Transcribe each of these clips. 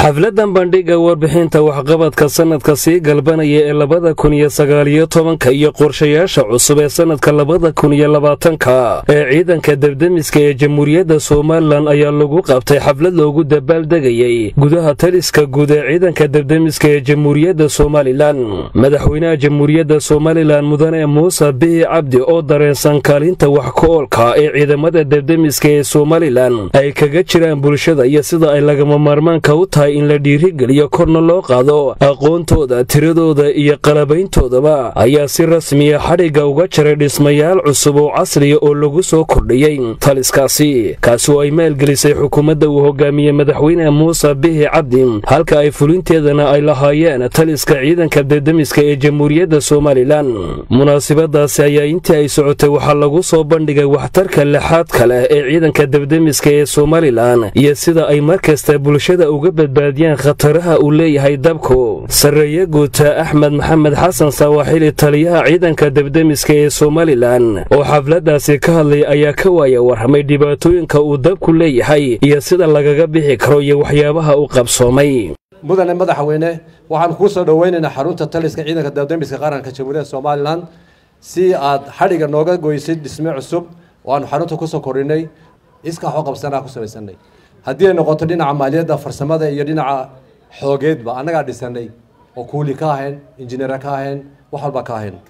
xafladan bandhigga warbixinta waxqabadka sanadka sii galbanaya ee labada kun iyo sagaaliyo tobanka iyo qorshayaasha cusub ee sanadka labada kun iyo labaatanka ee ciidanka debdemiska ee jamhuuriyadda somalilan ayaa lagu qabtay xaflad loogu dabaaldegayey gudaha taliska guud ee ciidanka debdemiska ee jamhuuriyadda somalilan madaxweynaha jamhuuriyadda somalilan mudane muuse bihi cabdi oo dareensan kaalinta wax ku-oolka ee ciidamada debdemiska ee somalilan ay kaga jiraan bulshada iyo sida ay lagama maarmaanka u tahay in la dhiirigeliyo korna loo qaado aqoontooda tiradooda iyo qalabayntoodaba ayaa si rasmiya xadhigga uga jaray dhismayaal cusub oo casriya oo lagu soo kordhiyey taliskaasi kaasi oo ay maalgelisay xukuumadda uu hogaamiyey madaxweyne muuse bihi cabdi halka ay fulinteedana ay lahaayeen taliska ciidanka debdemiska ee jamhuuriyadda somalilan munaasibadaasi ayaa intii ay socotay waxaa lagu soo bandhigay waxtarka lixaadka leh ee ciidanka debdemiska ee somalilan iyo sida ay mar kasta bulshada uga badbaadiyaan khataraha uu leeyahay dabku sarreeye guuta axmed maxamed xasan sawaaxili taliyaha ciidanka debdemiska ee somalilan oo xafladaasi ka hadlay ayaa ka waaya warramay dhibaatooyinka uu dabku leeyahay iyo sida lagaga bixi karo iyo waxyaabaha uu qabsoomay mudane madaxweyne waxaan kuu soo dhoweynaynaa xarunta taliska ciidanka debdemiska qaranka jamhuuriyadda somalilan si aad xadhigga nooga goysid dhisme cusub oo aanu xarunta kusoo kordhinay iska waxu qabsanaa ku samaysanay haddii ay noqoto dhinaca maaliyadda farsamada iyo dhinaca xoogeedba annagaa dhisanay oo kuuli ka ahayn injineera ka ahayn wax walba ka ahayn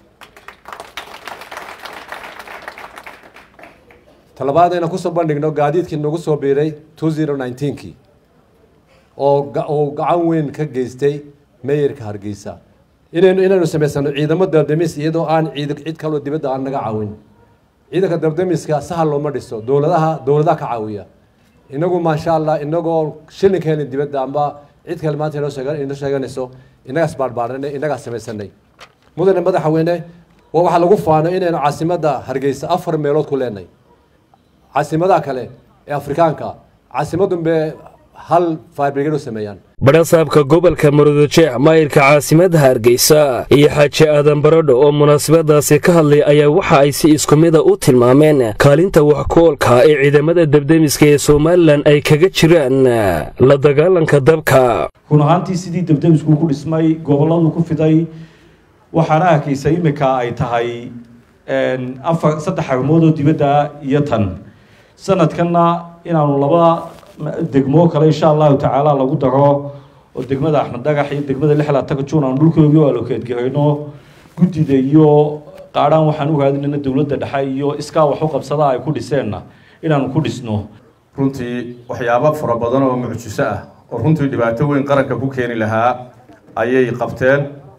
talabaad ayna kusoo bandhigno gaadiidkii nagu soo biiray two zero nineteenkii oo uu gacan weyn ka geystay meeyarka hargeysa inaynu inaynu samaysano ciidamo dabdemis iyadoo aan ciid cid kaloo dibadda aan naga caawin ciidanka dabdemiska sahal looma dhiso dowladaha dowladaha ka caawiya inagu maasha allah inagoo shilinka helin dibadda amba cid kale maanta inoo sheeg inoo sheeganayso innagaas baarbaaranay innagaas samaysanay mudane madaxweyne waa waxaa lagu faano inaynu caasimadda hargeysa afar meelood ku leenay caasimadaha kale ee afrikaanka caasimadunbe hal faabrigado sameeyaan badhasaabka gobolka murudujeex maayirka caasimadda hargeysa iyo xaaji aadan baradho oo munaasabadaasi ka hadlay ayaa waxa ay si isku mida u tilmaameen kaalinta wax ku-oolka ee ciidamada debdemiska ee somalilan ay kaga jiraan la dagaalanka dabka run ahaantii sidii debdemisku ku dhismay gobolladu ku fiday waxaana arkaysa imika ay tahay afar saddex arrimood oo dibadda iyo tan sanadkanna inaanu laba degmo kale insha allahu tacaala lagu daro oo degmada axmed dhagax iyo degmada lixlaataka juun aan dhulkoogii oo alokeedgarayno guddida iyo qaadhaan waxaan u raadinayna dowladda dhexe iyo iskaa wax u qabsada ay ku dhiseenna inaanu ku dhisno runtii waxyaabo fara badan oo mucjiso ah oo runtii dhibaato weyn qaranka ku keeni lahaa ayay qabteen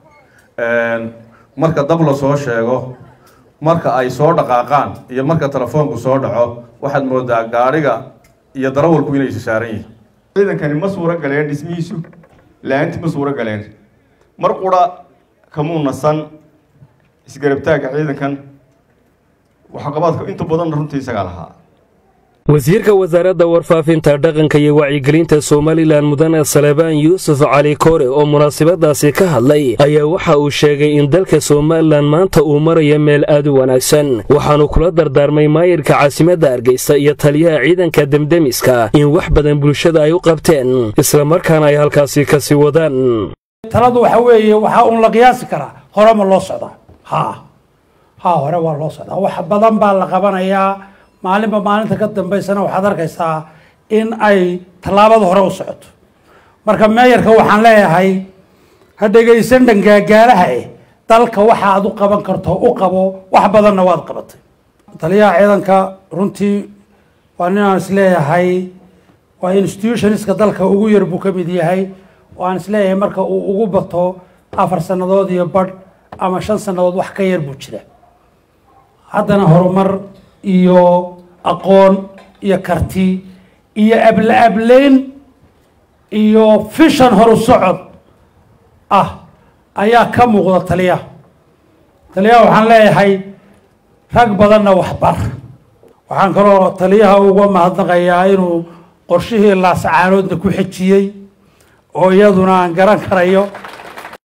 marka dab la soo sheego marka ay soo dhaqaaqaan iyo marka telefoonku soo dhaco waxaad moodaa gaadhiga iyo darawalku inay saaran yihiin ciidankani ma suuro galeen dhismihiisu la-aantii ma suuro galeen mar qura kamuu nasan isgarabtaagga ciidankan waxqabaadka inta badanna runtii isagaa lahaa wasiirka wasaaradda warfaafinta dhaqanka iyo wacyigelinta somalilan mudane salebaan yuusuf cali koore oo munaasabadaasi ka hadlay ayaa waxa uu sheegay in dalka somalilan maanta uu marayo meel aad u wanaagsan waxaanu kula dardaarmay maayirka caasimadda hargeysa iyo taliyaha ciidanka demdemiska in wax badan bulshada ay u qabteen islamarkaana ay halkaasi kasii wadaan taladu waxa weeye waxaa uun la qiyaasi karaa hore ma loo socdaa ha ha hore waa loo socdaa wax badan baa la qabanayaa maalinba maalinta ka dambaysana waxaad arkaysaa in ay tallaabada hore u socoto marka meeyarka waxaan leeyahay ha dhegaysan dhangaagaalaha eh dalka waxa aad u qaban karto u qabo wax badanna waad qabatay taliyaha ciidanka runtii waa ninaan isleeyahay waa institutionska dalka ugu yar buu ka mid yahay oo aan isleeyahay marka uu ugu bato afar sannadood iyo badh ama shan sannadood wax ka yar buu jira haddana horumar iyo aqoon iyo karti iyo abla ableyn iyo fishan horu socod ah ayaa ka muuqda taliyaha taliyaha waxaan leeyahay rag badanna waxbar waxaan kaloo taliyaha uga mahadnaqayaa inuu qorshihii laasacaanoodna ku xejiyey oo iyaduna aan garan karayo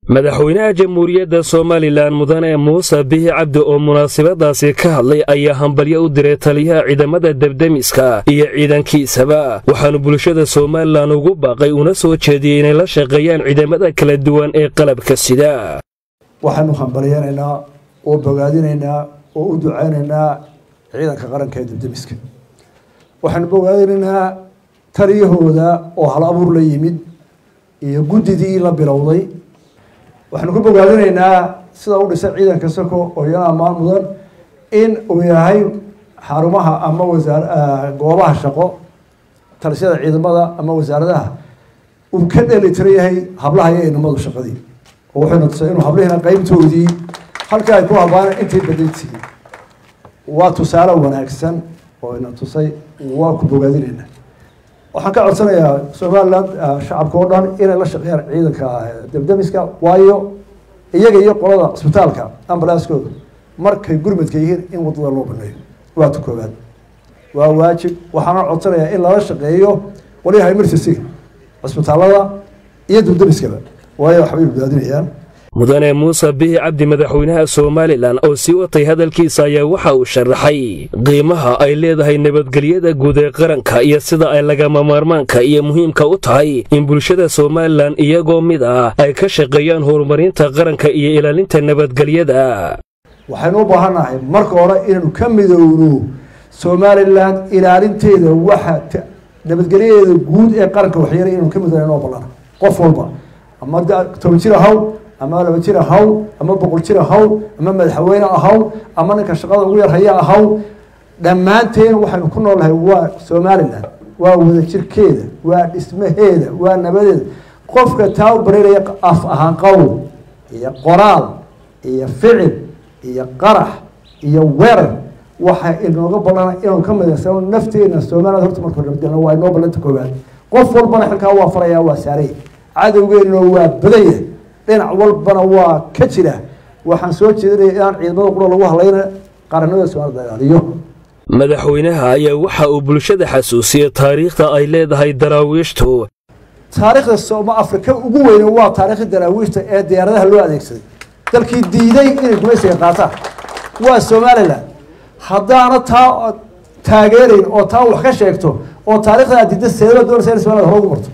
madaxweynaha jamhuuriyadda somalilan mudane muuse bihi cabdi oo munaasabadaasi ka hadlay ayaa hambalyo u diray taliyaha ciidamada debdemiska iyo ciidankiisaba waxaanu bulshada somalilan ugu baaqay una soo jeediyey inay la shaqeeyaan ciidamada kala duwan ee qalabka sida waxaanu hambalyanaynaa oo bogaadinaynaa oo u ducaynaynaa ciidanka qaranka ee debdemiska waxaanu bogaadinaynaa taliyahooda oo hal abuur la yimid iyo guddidii la bilowday waxaanu ku bogaadinaynaa sida u dhisay ciidanka sako oo iyana ammaan mudan in uu yahay xarumaha ama wasaar goobaha shaqo talisyada ciidamada ama wasaaradaha uu ka dheli tira yahay hablaha iyo inamadu shaqadii oo wuxuuna tusay inuu hablihina qeybtoodii halka ay ku habaan intay badintii waa tusaale wanaagsan oo ina tusay waa ku bogaadinaynaa waxaan ka codsanayaa somaliland shacabka oo dhan inay la shaqeeyaan ciidanka debdemiska waayo iyaga iyo qolada cisbitaalka ambalaaskooda markay gurmadka yihiin in wadada loo baneeyo waa ta koobaad waa waajib waxaana codsanayaa in lala shaqeeyo qolyaha emergencyga cisbitaalada iyo debdemiskaba waayo waxbay badbaadinayaan mudane muuse bihi cabdi madaxweynaha somalilan oo sii watay hadalkiisa ayaa waxa uu sharaxay qiimaha ay leedahay nabadgelyada guud ee qaranka iyo sida ay lagama maarmaanka iyo muhiimka u tahay in bulshada somalilan iyagoo mid ah ay ka shaqeeyaan horumarinta qaranka iyo ilaalinta nabadgelyada waxaynu u baahannahay marka hore inaynu ka midowno somalilan ilaalinteeda waxa nabadgelyadeeda guud ee qaranka waxyeelay inaynu ka midowno inoo ballan qof walba ama toban jir ahaw ama laba jir ahaw ama boqol jir ahaw ama madaxweyne ahaw ama ninka shaqada ugu yar haya ahaw dhammaanteen waxaynu ku noolnahay waa somalilan waa wadajirkeeda waa dhismaheeda waa nabadeeda qofka taa u bareeraya af ahaan qowl iyo qoraal iyo ficil iyo qarax iyo weerar waxa inooga ballana inuu ka midaysano nafteena somaliland horta marka nabadgelna waa inoo ballanta koowaad qof walbana xilkaa waa faraya waa saaray cadowgeena waa badanya dhinac walbana waa ka jira waxaan soo jeedinaya inaan ciidamada qura lagu hadlayna qaranimada somaalida ilaaliyo madaxweynaha ayaa waxa uu bulshada xasuusiyey taariikhda ay leedahay daraawiishtu taariikhda sooma afrika ugu weyne waa taariikhda daraawiishta ee diyaaradaha loo adeegsaday dalkii diiday inay gumaysiga qaataan waa somalilan haddaana taa taageerayn oo taa wax ka sheegto oo taarikhda aad diidda seedaba doonaysa in somaliland hore ugu marto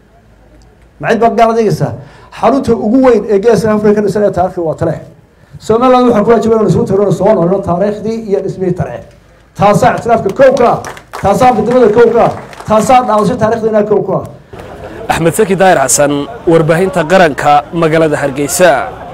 macid baa gaal adeegaysaa xarunta ugu weyn ee geeska afrika dhisan ee taarikhda waa taleex somaliland waxaa ku waajiba inaan isugu tagno soo noolno taariikhdii iyo dhismihii taleex taasaa ictiraafka kow ka ah taasaa midnimada kow ka ah taasaa dhaawasho taarikhda inaa kow ka ah axmed saki daahir xasan warbaahinta qaranka magaalada hargeysa